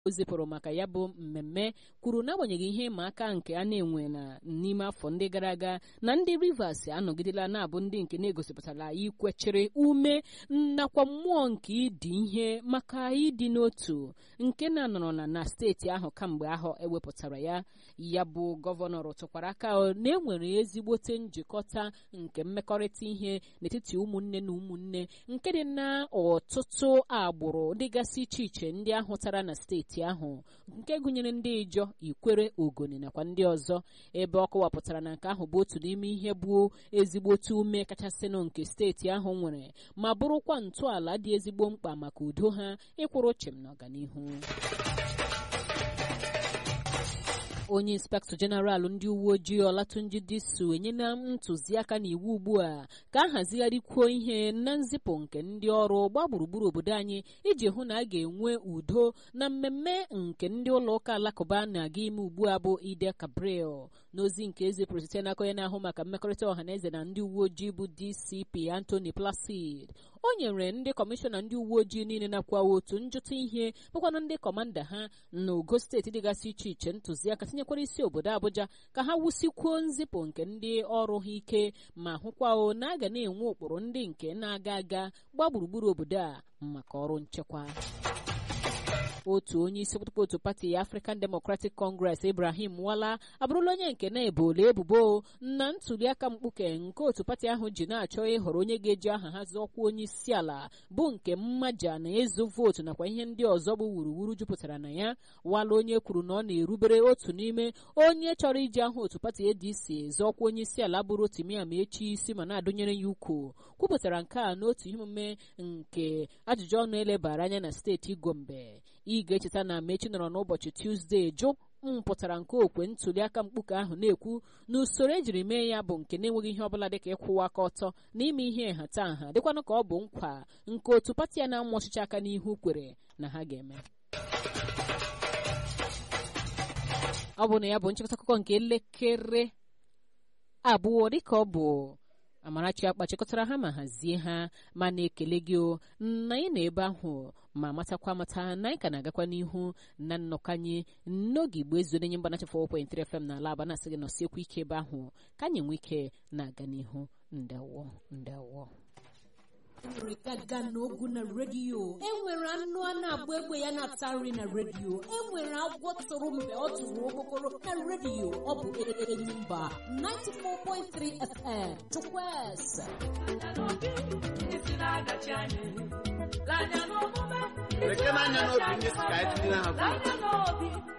o zipụrụ maka ya bụ mmemme kwuru n'agbanyeghị ihe ịma aka nke a na-enwe na n'ime afọ ndị gara aga na ndị Rivers anọgidela na-abụ ndị nke na-egosipụtara ikwechere ume nakwa mmụọ nke ịdị ihe maka ịdị n'otu nke na-anọrọ na na steeti ahụ kamgbe ahụ ewepụtara ya ya bụ gọvanọ rụtụkwara aka na enwere ezigbote njikọta nke mmekọrịta ihe n'etiti ụmụnne na ụmụnne nke dị na ọtụtụ agbụrụ dịgasị iche iche ndị ahụtara na steeti ahụ nke gụnyere ndị ijọ ikwere ogoni nakwa ndị ọzọ ebe ọ kọwapụtara na nke ahụ bụ otu n'ime ihe bụ ezigbote ume kachasịnụ nke steeti ahụ nwere ma bụrụkwa ntọala dị ezigbo mkpa maka udo ha ịkwụrụ chịm n'ọganihu onye inspektọ jeneralụ ndị uwe ojii ọlatunji disu enyela ntụziaka na iwu ugbu a ka a hazigharịkwuo ihe na nzipụ nke ndị ọrụ gbaa gburugburu obodo anyị iji hụ na a ga-enwe udo na mmemme nke ndị ụlọ ụka alakụba na-aga ime ugbu a bụ ide kabril n'ozi nke ezipụrụ site n'aka onye na-ahụ maka mmekọrịta ọhaneze na ndị uwe ojii bụ dcp anthony placid o nyere ndị kọmishọna ndị uwe ojii niile nakwa otu njụta ihe bụkwana ndị kọmanda ha na ogo steeti dịgasị iche iche ntụziaka tinyekwara isi obodo abụja ka ha wusikwuo nzipụ nke ndị ọrụ ha ike ma hụkwao na a ga na-enwe ụkpụrụ ndị nke na-aga aga gbaa gburugburu obodo a maka ọrụ nchekwa otu onye isi okpukpe otu pati African Democratic Congress Ibrahim Wala abụrụla onye nke na-ebola ebubo na ntuliaka mkpuke nke otu pati ahụ ji na-achọ ịhọrọ onye ga-eji aha ha zọọkwa onye isi ala bụ nke mmaja na ịzụ vootu nakwa ihe ndị ọzọ bụ wuruwuru jupụtara na ya Wala onye kwuru na ọ na-erubere otu n'ime onye chọrọ iji aha otu pati ADC zọọkwa onye isi ala bụrụ Rotimi Amaechi isi ma na-adụnyere ya ukwu kwupụtara nke a n'otu ihe omume nke ajụjụ ọnụ elebara anya na steeti Gombe ị ga-echeta na Amaechi nọrọ n'ụbọchị Tuzdee jụ mpụtara nke okwe ntuliaka mkpuke ahụ na-ekwu na usoro ejiri mee ya bụ nke na-enweghị ihe ọbụla dịka ịkwụwa aka ọtọ na ime ihe nhatanha dịkwanụ ka ọ bụ nkwa nke otu pati ya na-amụ ọchịchị aka n'ihu kwere na ha ga-eme ọ bụ na ya bụ nchịkọta akụkọ nke elekere abụọ dịka ọ bụ Amarachi akpa chịkọtara ha ma hazie ha ma na-ekele gị o na anyị nọ ebe ahụ ma matakwa amata na anyị ka na-agakwa n'ihu na nnọkọ anyị n'oge igbo ezuo nye mgbanacha 4.3 FM na ala aba na-asị gị nọsiekwu ike ebe ahụ ka anyị nwee ike na-aga n'ihu ndawo ndawo enwere gaga n'ogu na redio enwere anụ a na-agba egbe ya na-ata nri na redio enwere agwọ tụrụ mgbe ọ tụrụ okpokoro na redio ọ bụ Enyimba 94.3 FM Chukwueze lekere anya n'obi ndị si ka anyị tinye ha